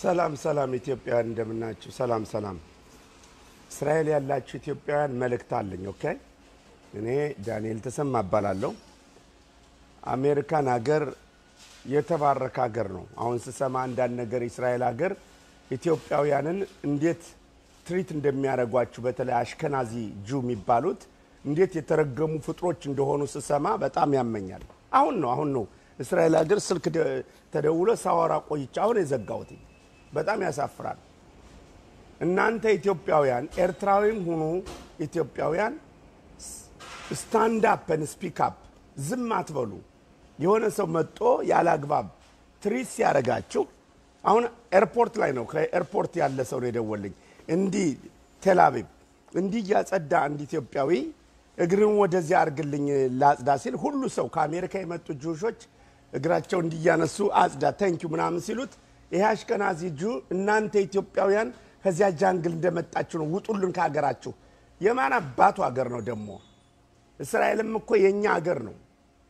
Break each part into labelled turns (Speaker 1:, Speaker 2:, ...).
Speaker 1: ሰላም ሰላም ኢትዮጵያውያን እንደምናችሁ። ሰላም ሰላም። እስራኤል ያላችሁ ኢትዮጵያውያን መልእክት አለኝ። ኦኬ እኔ ዳንኤል ተሰማ እባላለሁ። አሜሪካን ሀገር የተባረከ ሀገር ነው። አሁን ስሰማ አንዳንድ ነገር እስራኤል ሀገር ኢትዮጵያውያንን እንዴት ትሪት እንደሚያደርጓችሁ በተለይ አሽከናዚ ጁ የሚባሉት እንዴት የተረገሙ ፍጥሮች እንደሆኑ ስሰማ በጣም ያመኛል። አሁን ነው አሁን ነው እስራኤል ሀገር ስልክ ደ- ተደውሎ ሳወራ ቆይቼ አሁን የዘጋሁት። በጣም ያሳፍራል። እናንተ ኢትዮጵያውያን ኤርትራዊም ሁኑ ኢትዮጵያውያን ስታንድ አፕን ስፒክ አፕ ዝም አትበሉ። የሆነ ሰው መጦ ያለ አግባብ ትሪት ሲያደርጋችሁ አሁን ኤርፖርት ላይ ነው ከኤርፖርት ያለ ሰው ነው የደወልኝ እንዲህ ቴልአቪቭ እንዲህ እያጸዳ አንድ ኢትዮጵያዊ እግርን ወደዚያ አርግልኝ ላጽዳ ሲል ሁሉ ሰው ከአሜሪካ የመጡ ጁሾች እግራቸው እንዲያነሱ አጽዳ ተንኪዩ ምናምን ሲሉት ይሄ አሽከናዚ ጁ እናንተ ኢትዮጵያውያን ከዚያ ጃንግል እንደመጣችሁ ነው ውጡልን ከሀገራችሁ የማን አባቱ ሀገር ነው ደግሞ እስራኤልም እኮ የእኛ ሀገር ነው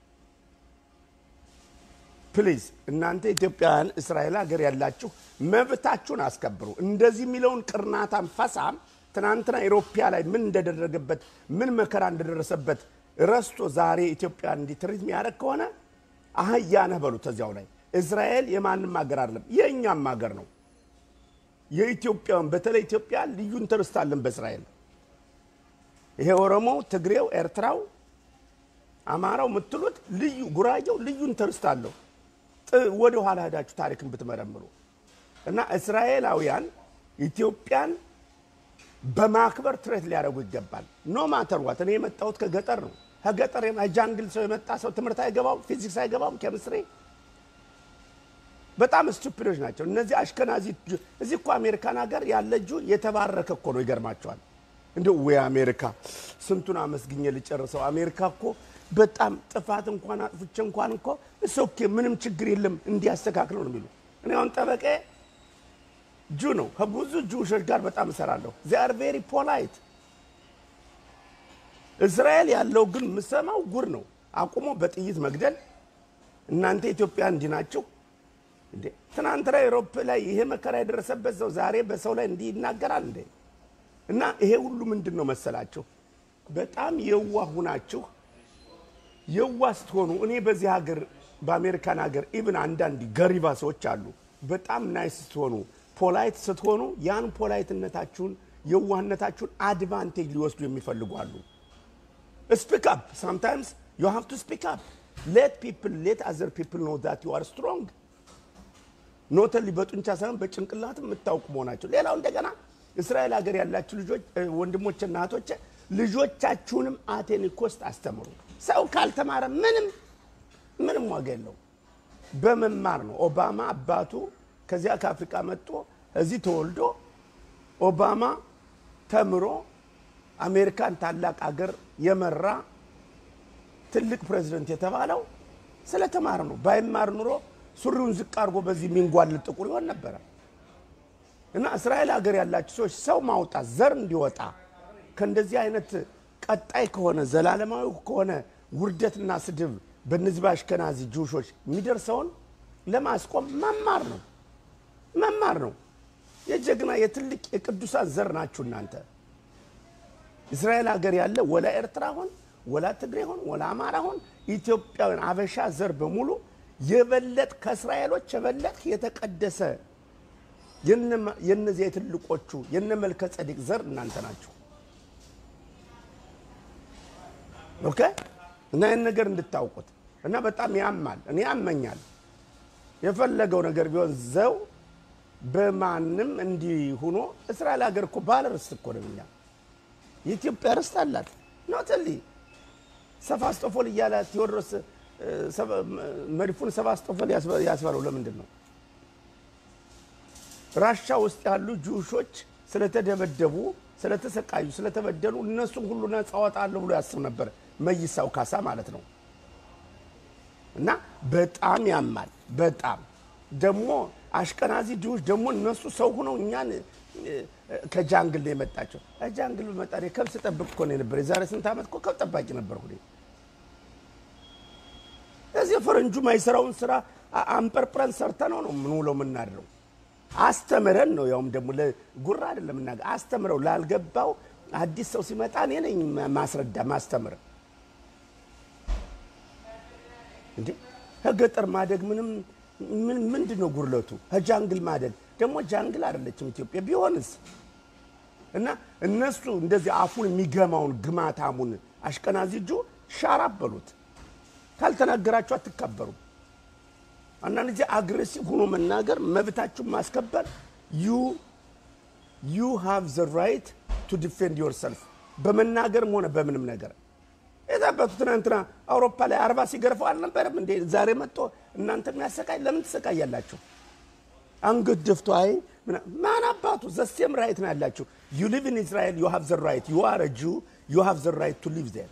Speaker 1: ፕሊዝ እናንተ ኢትዮጵያውያን እስራኤል ሀገር ያላችሁ መብታችሁን አስከብሩ እንደዚህ የሚለውን ቅርናታም ፈሳም ትናንትና ኢሮፒያ ላይ ምን እንደደረገበት ምን መከራ እንደደረሰበት ረስቶ ዛሬ ኢትዮጵያን እንዲትሪት የሚያደርግ ከሆነ አህያ ነህ በሉት እዚያው ላይ እስራኤል የማንም ሀገር አይደለም የእኛም ሀገር ነው የኢትዮጵያን በተለይ ኢትዮጵያ ልዩ ኢንተርስት አለን በእስራኤል ይሄ ኦሮሞው ትግሬው ኤርትራው አማራው የምትሉት ልዩ ጉራጌው ልዩ ኢንተርስት አለው ጥ- ወደ ኋላ ሄዳችሁ ታሪክን ብትመረምሩ እና እስራኤላውያን ኢትዮጵያን በማክበር ትሬት ሊያደርጉ ይገባል ኖ ማተር ዋት እኔ የመጣሁት ከገጠር ነው ከገጠር ጃንግል ሰው የመጣ ሰው ትምህርት አይገባውም ፊዚክስ አይገባውም ኬሚስትሪ በጣም ስቱፒዶች ናቸው እነዚህ አሽከናዚ ጁ- እዚህ እኮ አሜሪካን ሀገር ያለ ጁ የተባረከ እኮ ነው ይገርማቸዋል እንደ ወይ አሜሪካ ስንቱን አመስግኘ ልጨርሰው አሜሪካ እኮ በጣም ጥፋት እንኳን አጥፍቼ እንኳን እኮ እሶኬ ምንም ችግር የለም እንዲያስተካክለው ነው የሚሉ እኔ አሁን ጠበቄ ጁ ነው ከብዙ ጁሾች ጋር በጣም እሰራለሁ ዚአር ቬሪ ፖላይት እስራኤል ያለው ግን የምሰማው ጉር ነው አቁሞ በጥይት መግደል እናንተ ኢትዮጵያ እንዲህ ናችሁ እንዴ ትናንትና ኤሮፕ ላይ ይሄ መከራ የደረሰበት ሰው ዛሬ በሰው ላይ እንዲህ ይናገራል እንዴ እና ይሄ ሁሉ ምንድን ነው መሰላችሁ በጣም የዋህ ሁናችሁ የዋህ ስትሆኑ እኔ በዚህ ሀገር በአሜሪካን ሀገር ኢብን አንዳንድ ገሪባ ሰዎች አሉ በጣም ናይስ ስትሆኑ ፖላይት ስትሆኑ ያን ፖላይትነታችሁን የዋህነታችሁን አድቫንቴጅ ሊወስዱ የሚፈልጉ አሉ ስፒክ አፕ ሳምታይምስ ዩ ሃቭ ቱ ስፒክ አፕ ሌት ፒፕል ሌት አዘር ፒፕል ኖ ዛት ዩ አር ስትሮንግ ኖተሊ በጡንቻ ሳይሆን በጭንቅላትም የምታውቁ መሆናቸው ሌላው እንደገና እስራኤል ሀገር ያላችሁ ልጆች እ፣ ወንድሞችና እህቶች ልጆቻችሁንም አቴኒኮስት አስተምሩ ሰው ካልተማረ ምንም ምንም ዋጋ የለው በመማር ነው ኦባማ አባቱ ከዚያ ከአፍሪካ መጥቶ እዚህ ተወልዶ ኦባማ ተምሮ አሜሪካን ታላቅ አገር የመራ ትልቅ ፕሬዚደንት የተባለው ስለተማረ ነው ባይማር ኑሮ ሱሪውን ዝቅ አድርጎ በዚህ የሚንጓልል ጥቁር ይሆን ነበረ እና እስራኤል ሀገር ያላችሁ ሰዎች ሰው ማውጣት ዘር እንዲወጣ ከእንደዚህ አይነት ቀጣይ ከሆነ ዘላለማዊ ከሆነ ውርደትና ስድብ በእነዚህ በአሽከናዚ ጁሾች የሚደርሰውን ለማስቆም መማር ነው መማር ነው የጀግና የትልቅ የቅዱሳን ዘር ናችሁ እናንተ እስራኤል ሀገር ያለ ወላ ኤርትራ ሆን ወላ ትግሬ ሆን ወላ አማራ ሆን ኢትዮጵያውያን አበሻ ዘር በሙሉ የበለጥ ከእስራኤሎች የበለጥ የተቀደሰ የነ- የነዚያ የትልቆቹ የነ መልከ ጸዲቅ ዘር እናንተ ናችሁ ኦኬ እና ይህን ነገር እንድታውቁት እና በጣም ያማል እኔ ያመኛል የፈለገው ነገር ቢሆን ዘው በማንም እንዲህ ሁኖ እስራኤል ሀገር እኮ ባለ ርስት እኮ ነው እኛ የኢትዮጵያ ርስት አላት ኖትሊ ሰፋስጦፎል እያለ ቴዎድሮስ እ፣ ሰባ- መድፉን ሰባስጦፎል ያስበ- ያስባለው ለምንድን ነው ራሻ ውስጥ ያሉ ጁሾች ስለተደበደቡ ስለተሰቃዩ ስለተበደሉ እነሱን ሁሉ ነፃ አወጣለሁ ብሎ ያስብ ነበር መይሳው ካሳ ማለት ነው እና በጣም ያማል በጣም ደግሞ አሽቀናዚ ጅዎች ደግሞ እነሱ ሰው ሆነው እኛን እ፣ ከጃንግል ነው የመጣቸው ጃንግል በመጣ ከብት ጠብቅ እኮ ነው የነበረ የዛሬ ስንት ዓመት እኮ ከብት ጠባቂ ነበርኩ እኔ። እዚህ ፈረንጁ ማይሰራውን ስራ አ- አንጠርጥረን ሰርተ ነው ነው ምን ውለው የምናድረው አስተምረን ነው ያውም ደግሞ ለጉራ አይደለም እና አስተምረው ላልገባው አዲስ ሰው ሲመጣ እኔ ነኝ ማስረዳ ማስተምር እንዴ ከገጠር ማደግ ምንም ምን ምንድን ነው ጉርለቱ? ከጃንግል ማደግ ደግሞ ጃንግል አይደለችም ኢትዮጵያ ቢሆንስ እና እነሱ እንደዚህ አፉን የሚገማውን ግማታሙን አሽቀናዚ እጁ ሻራፕ በሉት። ካልተናገራችሁ አትከበሩም። አንዳንድ ጊዜ አግሬሲቭ ሆኖ መናገር መብታችሁን ማስከበር ዩ ዩ ሃቭ ዘ ራይት ቱ ዲፌንድ ዮርሰልፍ በመናገርም ሆነ በምንም ነገር የዛበቱ ትናንትና አውሮፓ ላይ አርባ ሲገርፈው አልነበረም እንዴ? ዛሬ መጥቶ እናንተ የሚያሰቃይ ለምን ትሰቃያላችሁ? አንገት ደፍቶ አይ ማን አባቱ ዘሴም ራይት ነው ያላችሁ። ዩ ሊቭ ኢን እስራኤል ዩ ሃቭ ዘ ራይት ዩ አር ጁ ዩ ሃቭ ዘ ራይት ቱ ሊቭ ዜር።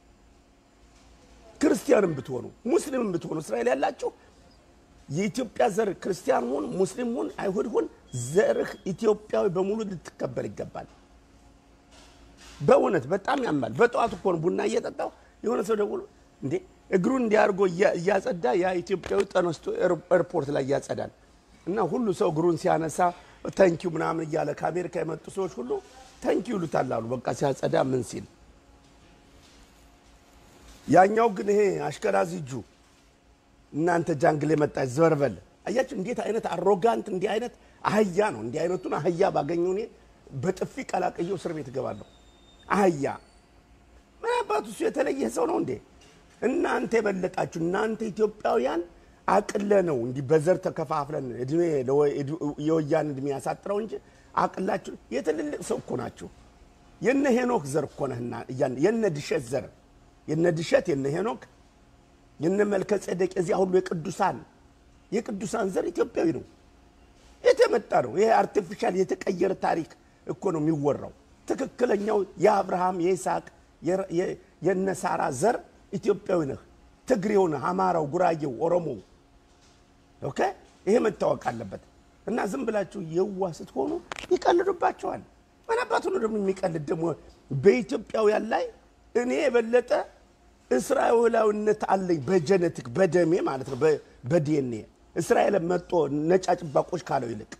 Speaker 1: ክርስቲያንም ብትሆኑ ሙስሊምም ብትሆኑ እስራኤል ያላችሁ የኢትዮጵያ ዘር ክርስቲያን ሁን ሙስሊም ሁን አይሁድ ሁን ዘርህ ኢትዮጵያዊ በሙሉ ልትከበር ይገባል። በእውነት በጣም ያማል። በጠዋት እኮ ነው ቡና እየጠጣው የሆነ ሰው ደውሎ እንዴ እግሩን እንዲያርጎ እያጸዳ ያ ኢትዮጵያዊ ተነስቶ ኤርፖርት ላይ እያጸዳል እና ሁሉ ሰው እግሩን ሲያነሳ ተንኪው ምናምን እያለ ከአሜሪካ የመጡ ሰዎች ሁሉ ተንኪው ይሉታል አሉ። በቃ ሲያጸዳ ምን ሲል ያኛው ግን ይሄ አሽከራዚ እጁ እናንተ ጃንግል የመጣች ዘርበል አያችሁ፣ እንዴት አይነት አሮጋንት እንዲህ አይነት አህያ ነው። እንዲህ አይነቱን አህያ ባገኘው እኔ በጥፊ ቀላቅየው እስር ቤት እገባለሁ። አህያ ምን አባቱ እሱ የተለየ ሰው ነው እንዴ? እናንተ የበለጣችሁ እናንተ ኢትዮጵያውያን አቅለ ነው እንዲህ በዘር ተከፋፍለን እድሜ የወያን እድሜ ያሳጥረው እንጂ አቅላችሁ የትልልቅ ሰው እኮ ናችሁ። የነ ሄኖክ ዘር እኮ ነህና የነ ድሸት ዘር የነ ድሸት የነ ሄኖክ የነ መልከ ጼዴቅ የዚያ ሁሉ የቅዱሳን የቅዱሳን ዘር ኢትዮጵያዊ ነው። የተመጣ ነው። ይሄ አርቲፊሻል የተቀየረ ታሪክ እኮ ነው የሚወራው። ትክክለኛው የአብርሃም የይስሐቅ የነ ሳራ ዘር ኢትዮጵያዊ ነህ። ትግሬው ነህ፣ አማራው፣ ጉራጌው፣ ኦሮሞው። ኦኬ ይሄ መታወቅ አለበት። እና ዝም ብላችሁ የዋ ስትሆኑ ይቀልዱባቸዋል። ምን አባቱ ነው ደግሞ የሚቀልድ ደግሞ በኢትዮጵያውያን ላይ እኔ የበለጠ እስራኤላዊነት አለኝ በጀነቲክ በደሜ ማለት ነው በዲኤንኤ እስራኤል መጦ ነጫጭባቆች ካለው ይልቅ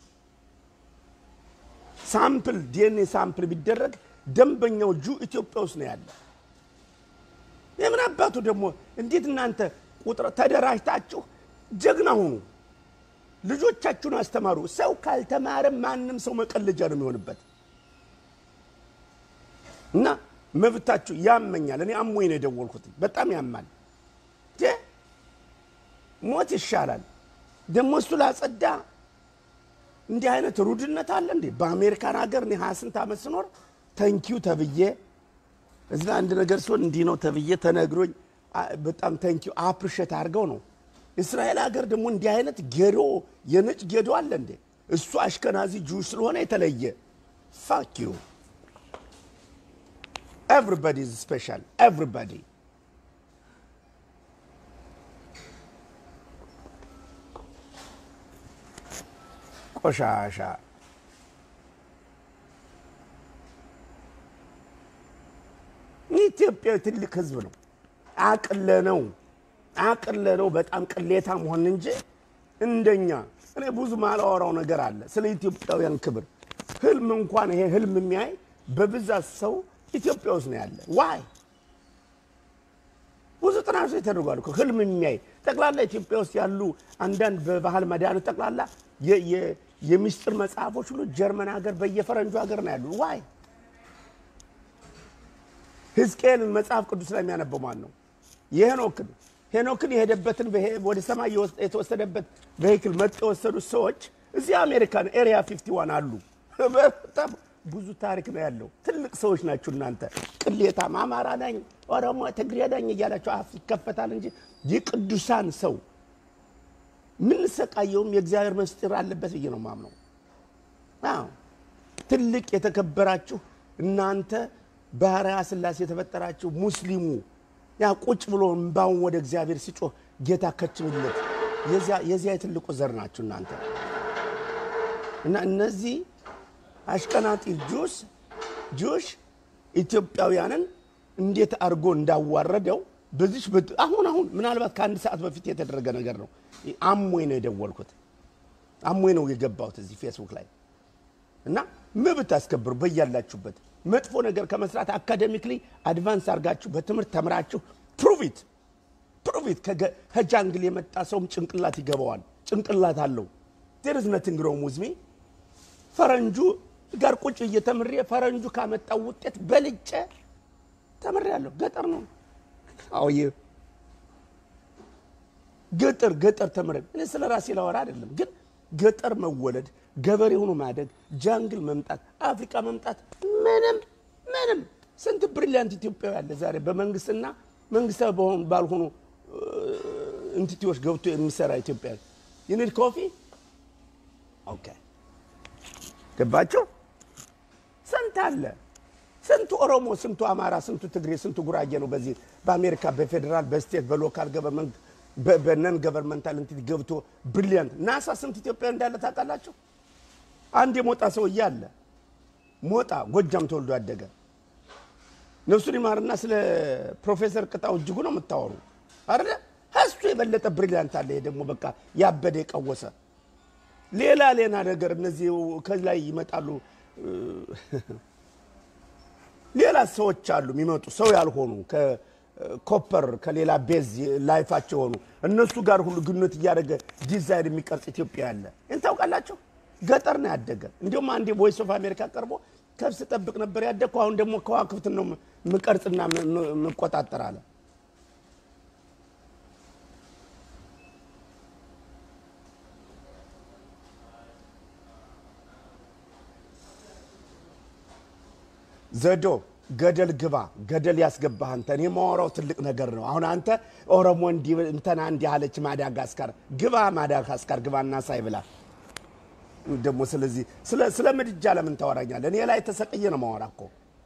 Speaker 1: ሳምፕል ዲኤንኤ ሳምፕል ቢደረግ ደንበኛው ጁ ኢትዮጵያ ውስጥ ነው ያለ። የምን አባቱ ደግሞ እንዴት እናንተ ቁጥር ተደራጅታችሁ ጀግና ሁኑ፣ ልጆቻችሁን አስተማሩ። ሰው ካልተማረ ማንም ሰው መቀለጃ ነው የሚሆንበት እና መብታችሁ ያመኛል። እኔ አሞኝ ነው የደወልኩት። በጣም ያማል። ሞት ይሻላል። ደግሞ እሱ ላጸዳ እንዲህ አይነት ሩድነት አለ እንዴ? በአሜሪካን ሀገር እኔ ሀያ ስንት ዓመት ስኖር ተንኪው ተብዬ እዛ አንድ ነገር ሲሆን እንዲህ ነው ተብዬ ተነግሮኝ በጣም ተንኪው አፕሪሼት አድርገው ነው። እስራኤል ሀገር ደግሞ እንዲህ አይነት ጌዶ የነጭ ጌዶ አለ እንዴ? እሱ አሽከናዚ ጁሽ ስለሆነ የተለየ ፋክ ዩ ኤቭሪባዲ ኢዝ ስፔሻል ኤቭሪባዲ ቆሻሻ ኢትዮጵያ ትልቅ ህዝብ ነው። አቅለ ነው አቅለ ነው በጣም ቅሌታ መሆን እንጂ እንደኛ እኔ ብዙ ማላወራው ነገር አለ ስለ ኢትዮጵያውያን ክብር። ህልም እንኳን ይሄ ህልም የሚያይ በብዛት ሰው ኢትዮጵያ ውስጥ ነው ያለ። ዋይ ብዙ ጥናቶች ተደርጓል እኮ ህልም የሚያይ ጠቅላላ ኢትዮጵያ ውስጥ ያሉ አንዳንድ በባህል መድኃኒት ጠቅላላ የሚስጥር መጽሐፎች ሁሉ ጀርመን ሀገር በየፈረንጁ ሀገር ነው ያሉ። ዋይ ሕዝቅኤልን መጽሐፍ ቅዱስ ላይ የሚያነበው ማን ነው? የሄኖክን ሄኖክን የሄደበትን ወደ ሰማይ የተወሰደበት ቬሂክል መጥ የወሰዱት ሰዎች እዚህ አሜሪካን ኤሪያ 51 አሉ። በጣም ብዙ ታሪክ ነው ያለው። ትልቅ ሰዎች ናችሁ እናንተ። ቅሌታም አማራ ነኝ፣ ኦሮሞ፣ ትግሬ ነኝ እያላቸው አፍ ይከፈታል እንጂ የቅዱሳን ሰው የምንሰቃየውም የእግዚአብሔር ምስጢር አለበት ብዬ ነው ማምነው። አዎ ትልቅ የተከበራችሁ እናንተ ባህርያ ሥላሴ የተፈጠራችሁ ሙስሊሙ ያ ቁጭ ብሎ እምባውን ወደ እግዚአብሔር ሲጮህ ጌታ ከችብለት የዚያ የትልቁ ዘር ናችሁ እናንተ እና እነዚህ አሽቀናጢ ጁስ ጁሽ ኢትዮጵያውያንን እንዴት አድርጎ እንዳዋረደው በዚች አሁን አሁን ምናልባት ከአንድ ሰዓት በፊት የተደረገ ነገር ነው። አሞኝ ነው የደወልኩት። አሞኝ ነው የገባሁት እዚህ ፌስቡክ ላይ እና መብት አስከብሩ በያላችሁበት። መጥፎ ነገር ከመስራት አካዴሚክሊ አድቫንስ አድርጋችሁ በትምህርት ተምራችሁ ፕሩቪት ፕሩቪት ከጃንግል የመጣ ሰውም ጭንቅላት ይገባዋል። ጭንቅላት አለው። ዜርዝ ነቲንግ ሮንግ ዊዝ ሚ ፈረንጁ ጋር ቁጭ እየተምሬ ፈረንጁ ካመጣው ውጤት በልጬ ተምሬያለሁ። ገጠር ነው አውዬ ገጠር ገጠር ተምሬ እኔ ስለ ራሴ ላወራ አይደለም፣ ግን ገጠር መወለድ፣ ገበሬ ሆኖ ማደግ፣ ጃንግል መምጣት፣ አፍሪካ መምጣት ምንም ምንም ስንት ብሪሊያንት ኢትዮጵያዊ አለ ዛሬ በመንግስትና መንግስታዊ በሆኑ ባልሆኑ እንትቲዎች ገብቶ የሚሰራ ኢትዮጵያ ዩኒድ ኮፊ ኦኬ ገባቸው። ስንት አለ ስንቱ ኦሮሞ፣ ስንቱ አማራ፣ ስንቱ ትግሬ፣ ስንቱ ጉራጌ ነው በዚህ በአሜሪካ በፌዴራል በስቴት በሎካል ገቨርንመንት በነን ገቨርንመንታል እንትን ገብቶ ብሪሊያንት ናሳ ስንት ኢትዮጵያ እንዳለ ታውቃላችሁ? አንድ የሞጣ ሰውዬ አለ ሞጣ ጎጃም ተወልዶ ያደገ ነፍሱን ይማርና ስለ ፕሮፌሰር ቅጣው እጅጉ ነው የምታወሩ አይደለ? እሱ የበለጠ ብሪሊያንት አለ። ይሄ ደግሞ በቃ ያበደ የቀወሰ ሌላ ሌላ ነገር እነዚህ ከላይ ይመጣሉ። ሌላ ሰዎች አሉ የሚመጡ ሰው ያልሆኑ ከኮፐር ከሌላ ቤዝ ላይፋቸው የሆኑ እነሱ ጋር ሁሉ ግንኙነት እያደረገ ዲዛይን የሚቀርጽ ኢትዮጵያ ያለ ይህን ታውቃላቸው። ገጠር ነው ያደገ። እንዲሁም አንዴ ቮይስ ኦፍ አሜሪካ ቀርቦ ከብስ ጠብቅ ነበር ያደግኩ፣ አሁን ደግሞ ከዋክብትን ነው ምቀርጽና ምቆጣጠር አለ። ዘዶ ገደል ግባ፣ ገደል ያስገባህ አንተ። እኔ የማወራው ትልቅ ነገር ነው። አሁን አንተ ኦሮሞ እንዲህ እንትና እንዲህ አለች ማዳጋስካር፣ ግባ ማዳጋስካር ግባ እና ሳይ ብላ ደግሞ ስለዚህ ስለ ምድጃ ለምን ታወራኛለህ? እኔ ላይ ተሰቅዬ ነው ማወራ እኮ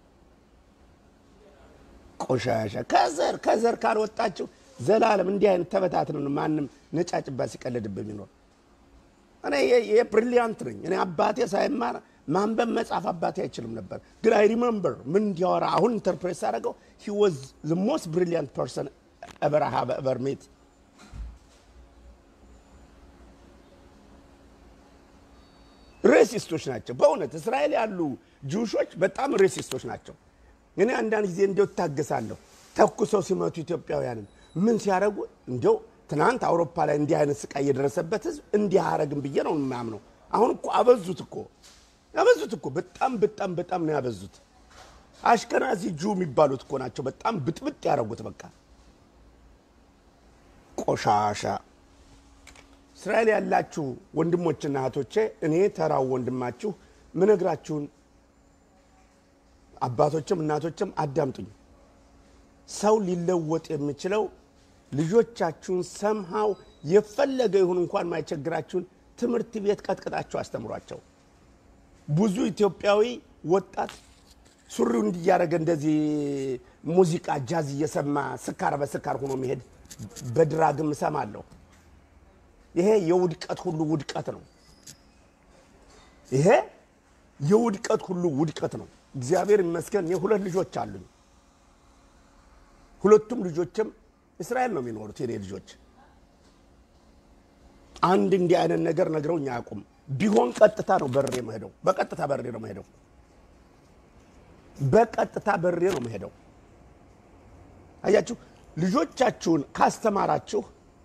Speaker 1: ቆሻሻ። ከዘር ከዘር ካልወጣችሁ ዘላለም እንዲህ አይነት ተበታትነን ማንም ነጫጭባ ሲቀልድብ የሚኖር እኔ የብሪሊያንት ነኝ። እኔ አባቴ ሳይማር ማንበብ መጻፍ አባቴ አይችልም ነበር፣ ግን አይ ሪመምበር ምን እንዲያወራ አሁን ኢንተርፕሬት ሳደርገው ሂ ዋዝ ዘ ሞስት ብሪሊያንት ፐርሰን ኤቨር ሃቭ ኤቨር ሜት ሬሲስቶች ናቸው። በእውነት እስራኤል ያሉ ጅውሾች በጣም ሬሲስቶች ናቸው። እኔ አንዳንድ ጊዜ እንዲያው እታገሳለሁ። ተኩሰው ሲመቱ ኢትዮጵያውያንን ምን ሲያደርጉ እንዲያው ትናንት አውሮፓ ላይ እንዲህ አይነት ስቃይ የደረሰበት ህዝብ እንዲህ አያረግም ብዬ ነው የማምነው። አሁን እኮ አበዙት እኮ ያበዙት እኮ በጣም በጣም በጣም ነው ያበዙት። አሽከናዚ ጁ የሚባሉት እኮ ናቸው በጣም ብጥብጥ ያደረጉት። በቃ ቆሻሻ እስራኤል ያላችሁ ወንድሞችና እህቶቼ እኔ ተራው ወንድማችሁ ምነግራችሁን አባቶችም እናቶችም አዳምጡኝ። ሰው ሊለወጥ የሚችለው ልጆቻችሁን ሰምሃው የፈለገ ይሁን እንኳን ማይቸግራችሁን ትምህርት ቤት ቀጥቅጣችሁ አስተምሯቸው። ብዙ ኢትዮጵያዊ ወጣት ሱሪው እንዲያደረገ እንደዚህ ሙዚቃ ጃዝ እየሰማ ስካር በስካር ሆኖ መሄድ በድራግም እሰማለሁ። ይሄ የውድቀት ሁሉ ውድቀት ነው። ይሄ የውድቀት ሁሉ ውድቀት ነው። እግዚአብሔር ይመስገን እኔ ሁለት ልጆች አሉኝ። ሁለቱም ልጆችም እስራኤል ነው የሚኖሩት የኔ ልጆች። አንድ እንዲህ አይነት ነገር ነግረውኝ አያውቁም። ቢሆን ቀጥታ ነው በሬ መሄደው፣ በቀጥታ በሬ ነው መሄደው፣ በቀጥታ በሬ ነው መሄደው። አያችሁ፣ ልጆቻችሁን ካስተማራችሁ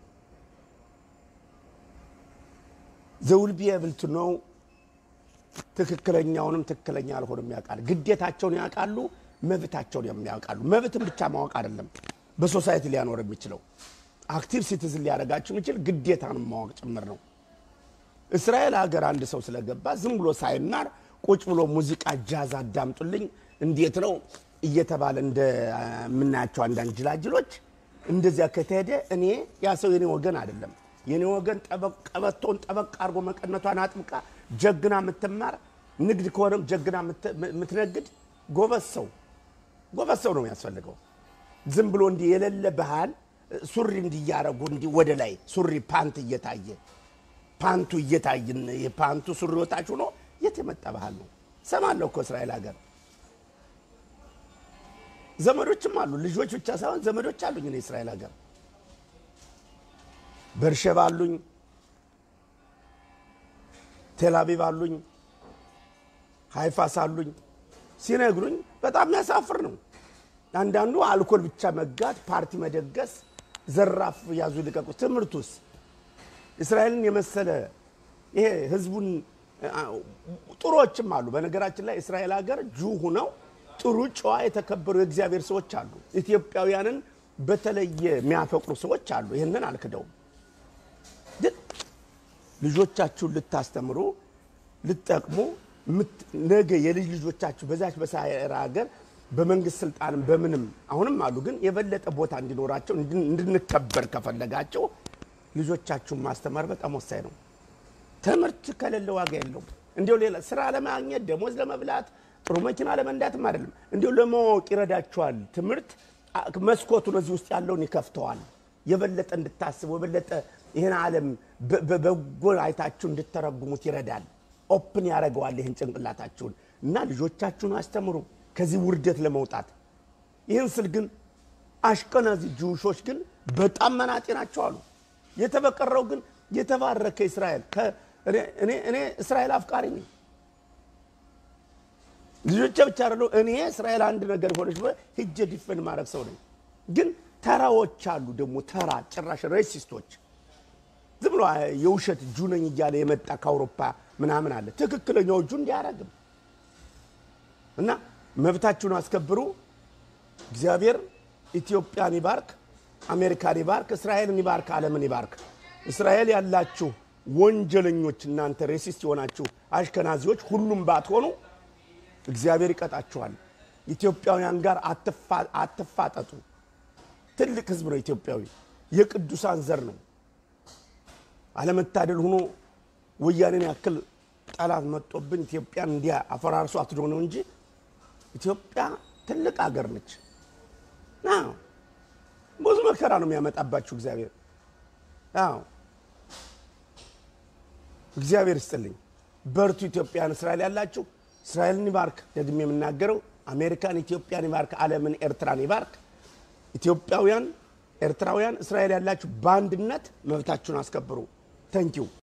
Speaker 1: ዘውል ቢየብልት ነው ትክክለኛውንም ትክክለኛ ያልሆንም ያውቃል። ግዴታቸውን ያውቃሉ፣ መብታቸውን የሚያውቃሉ። መብትን ብቻ ማወቅ አይደለም በሶሳይቲ ሊያኖር የሚችለው አክቲቭ ሲቲዝን ሊያደርጋችሁ የሚችል ግዴታንም ማወቅ ጭምር ነው። እስራኤል ሀገር አንድ ሰው ስለገባ ዝም ብሎ ሳይማር ቁጭ ብሎ ሙዚቃ ጃዝ አዳምጡልኝ እንዴት ነው እየተባለ እንደምናያቸው አንዳንድ ጅላጅሎች እንደዚያ ከተሄደ እኔ ያ ሰው የኔ ወገን አይደለም። የኔ ወገን ቀበቶን ጠበቅ አድርጎ መቀነቷን አጥብቃ ጀግና የምትማር ንግድ ከሆነም ጀግና የምትነግድ ጎበዝ ሰው ጎበዝ ሰው ነው የሚያስፈልገው። ዝም ብሎ እንዲህ የሌለ ባህል ሱሪ እንዲያረጉ እንዲህ ወደ ላይ ሱሪ ፓንት እየታየ ፓንቱ እየታየን የፓንቱ ሱሪ ወታች ሆኖ የት የመጣ ባህል ነው? ሰማለሁ እኮ እስራኤል ሀገር ዘመዶችም አሉ። ልጆች ብቻ ሳይሆን ዘመዶች አሉኝ እኔ እስራኤል ሀገር በርሸባ አሉኝ፣ ቴልአቪቭ አሉኝ፣ ሃይፋስ አሉኝ ሲነግሩኝ በጣም የሚያሳፍር ነው። አንዳንዱ አልኮል ብቻ መጋት፣ ፓርቲ መደገስ፣ ዘራፍ ያዙ ልቀቁ። ትምህርቱስ እስራኤልን የመሰለ ይሄ ህዝቡን ጥሩዎችም አሉ። በነገራችን ላይ እስራኤል ሀገር ጁ ሁነው ጥሩ ጨዋ የተከበሩ የእግዚአብሔር ሰዎች አሉ። ኢትዮጵያውያንን በተለየ የሚያፈቅሩ ሰዎች አሉ። ይህንን አልክደውም። ግን ልጆቻችሁን ልታስተምሩ ልትጠቅሙ ነገ የልጅ ልጆቻችሁ በዛች በሳራ ሀገር በመንግስት ስልጣንም በምንም አሁንም አሉ። ግን የበለጠ ቦታ እንዲኖራቸው እንድንከበር ከፈለጋቸው ልጆቻችሁን ማስተማር በጣም ወሳኝ ነው። ትምህርት ከሌለ ዋጋ የለውም። እንዲሁ ሌላ ስራ ለማግኘት ደሞዝ ለመብላት ጥሩ መኪና ለመንዳትም አይደለም፣ እንዲሁ ለማወቅ ይረዳችኋል። ትምህርት መስኮቱን እዚህ ውስጥ ያለውን ይከፍተዋል። የበለጠ እንድታስቡ የበለጠ ይህን ዓለም በበጎ አይታችሁ እንድተረጉሙት ይረዳል። ኦፕን ያደርገዋል ይህን ጭንቅላታችሁን እና ልጆቻችሁን አስተምሩ ከዚህ ውርደት ለመውጣት። ይህን ስል ግን አሽከናዚ ጅውሾች ግን በጣም መናጤ ናቸው አሉ። የተበቀረው ግን የተባረከ እስራኤል እኔ እስራኤል አፍቃሪ ነኝ። ልጆቼ ብቻ አይደሉ። እኔ እስራኤል አንድ ነገር ሆነች ሂጄ ዲፈን ማድረግ ሰው ነኝ። ግን ተራዎች አሉ ደግሞ ተራ ጭራሽ ሬሲስቶች ዝም ብሎ የውሸት እጁ ነኝ እያለ የመጣ ከአውሮፓ ምናምን አለ። ትክክለኛው እጁ እንዲያረግም እና መብታችሁን አስከብሩ። እግዚአብሔር ኢትዮጵያን ይባርክ፣ አሜሪካን ይባርክ፣ እስራኤልን ይባርክ፣ ዓለምን ይባርክ። እስራኤል ያላችሁ ወንጀለኞች እናንተ ሬሲስት የሆናችሁ አሽከናዚዎች ሁሉም ባትሆኑ እግዚአብሔር ይቀጣችኋል። ኢትዮጵያውያን ጋር አትፋጠጡ። ትልቅ ሕዝብ ነው ኢትዮጵያዊ፣ የቅዱሳን ዘር ነው። አለመታደል ሆኖ ወያኔን ያክል ጠላት መጦብን ኢትዮጵያን እንዲያ አፈራርሶ አትዶ ነው እንጂ ኢትዮጵያ ትልቅ አገር ነች። ብዙ መከራ ነው የሚያመጣባችሁ እግዚአብሔር። አዎ እግዚአብሔር ይስጥልኝ። በርቱ ኢትዮጵያን፣ እስራኤል ያላችሁ እስራኤልን ይባርክ። ደግሜ የምናገረው አሜሪካን ኢትዮጵያን ይባርክ፣ ዓለምን ኤርትራን ይባርክ። ኢትዮጵያውያን፣ ኤርትራውያን፣ እስራኤል ያላችሁ በአንድነት መብታችሁን አስከብሩ። ተንኪው